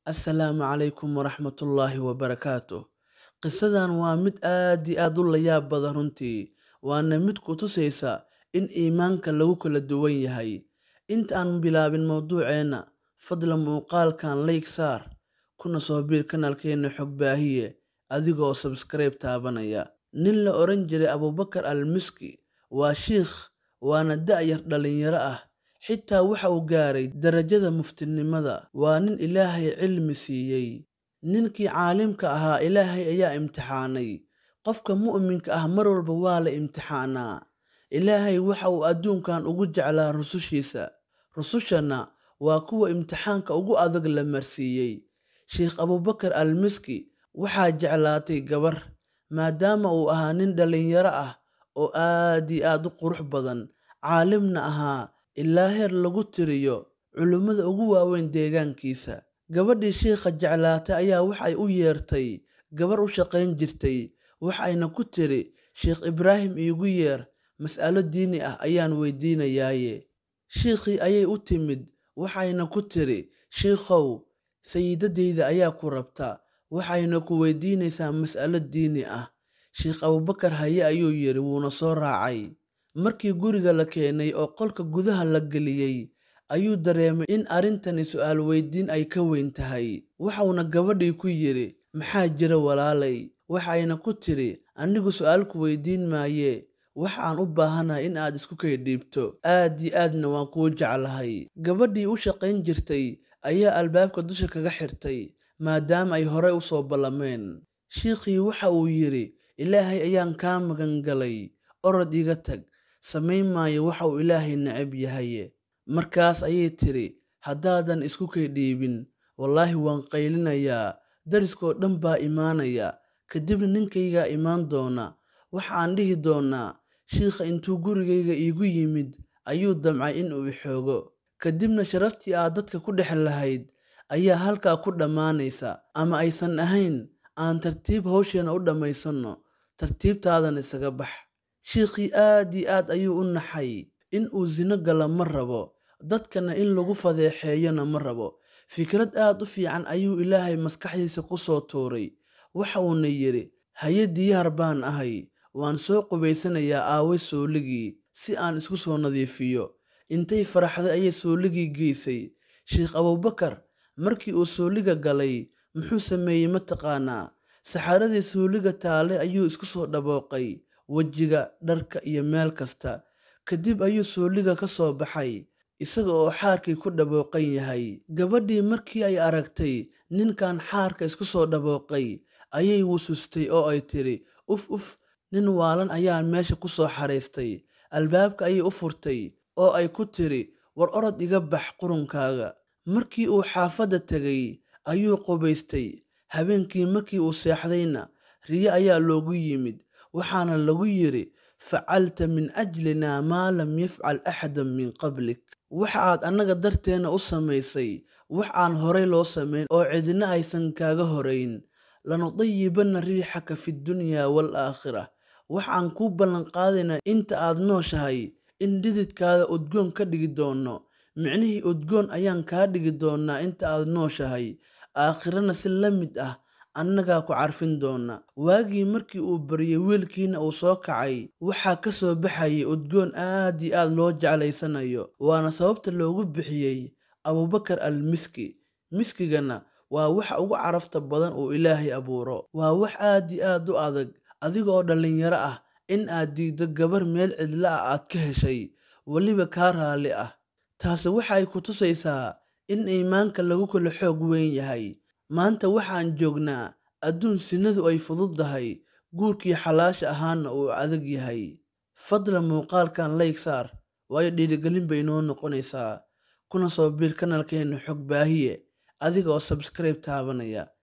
Assalaamu calaykum waraxmatullaahi wabarakaatuh. Qisadan waa mid aad iyo aad u layaab badan runtii, waana mid ku tusaysa in iimaanka lagu kala duwan yahay. Inta aan bilaabin mowduuceena, fadlan muuqaalkan like saar, kuna soo biir kanaalkeena Xog Baahiye adigoo subscribe taabanaya. Nin la oran jiray Abuubakar al-Miski waa shiikh, waana da'yar dhalinyaro ah, xitaa waxa uu gaaray darajada muftinimada. Waa nin Ilaahay cilmi siiyey. Ninkii caalimka ahaa Ilaahay ayaa imtixaanay. Qofka mu'minka ah mar walba waa la imtixaanaa. Ilaahay waxa uu adduunkan ugu jeclaa rusushiisa. Rusushana waa kuwa imtixaanka ugu adag la marsiiyey. Sheikh Abuubakar al-Miski waxaa jeclaatay gabar, maadaama uu ahaa nin dhalinyaro ah oo aad iyo aad u qurux badan, caalimna ahaa ilaa heer lagu tiriyo culimada ugu waaweyn deegaankiisa. Gabadhii shiikha jeclaatay ayaa waxay u yeertay gabar u shaqayn jirtay, waxayna ku tiri, Sheikh Ibraahim iigu yeer, mas'alo diini ah ayaan weydiinayaaye. Shiikhii ayay u timid, waxayna ku tiri, Shiikhow, sayidadeyda ayaa ku rabta, waxayna ku weydiinaysaa mas'alo diini ah. Sheikh Abuubakar haye ayuu yidhi wuuna soo raacay. Markii guriga la keenay oo qolka gudaha la geliyey, ayuu dareemay in arrintani su'aal weydiin ay ka weyn tahay. Waxauna gabadhii ku yidhi, Maxaa jira walaalay? Waxayna ku tiri, Anigu su'aal ku weydiin maaye, waxaan u baahanahay in aad isku kay dhiibto. Aad iyo aadna waan kuu jeclahay. Gabadhii u shaqayn jirtay ayaa albaabka dusha kaga xirtay, maadaama ay horey u soo ballameen. Shiikhii waxa uu yidhi, Ilaahay ayaan kaa magan galay, orod iga tag, samayn maayo waxa uu Ilaahay neceb yahay. Markaas ayay tiri, Haddaadan isku kay dhiibin, wallaahi waan qaylinayaa, deriskoo dhan baa imaanaya, kadibna ninkaygaa imaan doona. Waxaan dhihi doonaa, Shiikha intuu gurigayga iigu yimid, ayuu damcay in uu i xoogo. Kadibna sharaftii aad dadka ku dhex lahayd ayaa halkaa ku dhammaanaysa. Ama aysan ahayn, aan tartiib hawsheena u dhammaysanno, tartiibtaadana isaga bax. Shiikhii aad iyo aad ayuu u naxay, in uu zino galo ma rabo, dadkana in lagu fadeexeeyona ma rabo. Fikrad aad u fiican ayuu Ilaahay maskaxdiisa ku soo tuuray. Waxa uuna yidhi, Haye diyaar baan ahay, waan soo qubaysanayaa aaway sooligii, si aan isku soo nadiifiyo. Intay faraxday ayay sooligii geysay. Sheikh Abuubakar markii uu sooliga galay, muxuu sameeyey ma taqaanaa? Saxaradii sooliga taale ayuu isku soo dabooqay, wejiga, dharka iyo meel kasta. Kadib ayuu sooliga ka soo baxay, isaga oo xaarkii ku dabooqan yahay. Gabadhii markii ay aragtay ninkan xaarka isku soo dabooqay, ayay wusustay oo ay tiri, Uf uf, nin waalan ayaa meesha ku soo xaraystay. Albaabka ayay u furtay, oo ay ku tiri, War orod iga bax qurunkaaga. Markii uu xaafadda tegay, ayuu qubaystay. Habeenkii markii uu seexdayna, riyo ayaa loogu yimid, waxaana lagu yidhi, Facalta min ajlinaa maa lam yafcal axadan min qablik. Waxa aad annaga darteena u samaysay, wax aan horay loo samayn oo cidina aysan kaaga horayn. Lanudayibanna riixaka fi dunyaa wal aakhirah. Waxaan kuu ballan qaadaynaa inta aad nooshahay, in dhididkaada udgoon ka dhigi doono. Micnihii udgoon ayaan kaa dhigi doonaa inta aad nooshahay. Aakhirana si la mid ah, annagaa ku carfin doona. Waagii markii uu baryay wiilkiina uu soo kacay, waxaa ka soo baxayay udgoon aad iyo aad loo jeclaysanayo. Waana sababta loogu bixiyey Abuubakar al-Miski. Miskigana waa waxa ugu carafta badan uu Ilaahay abuuro. Waa wax aad iyo aad u adag, adiga oo dhalinyaro ah, in aad diiddo gabar meel cidla ah aad ka heshay, weliba kaa raalli ah. Taasi waxay ku tusaysaa in iimaanka lagu kala xoog weyn yahay. Maanta waxaan joognaa adduun sinadu ay fududahay, guurkii xalaasha ahaana uu adag yahay. Fadlan muuqaalkan like saar, waayo dhiirigelin bay inoo noqonaysaa. Kuna soo biir kanaalkeena Xog Baahiye adigoo subscribe taabanaya.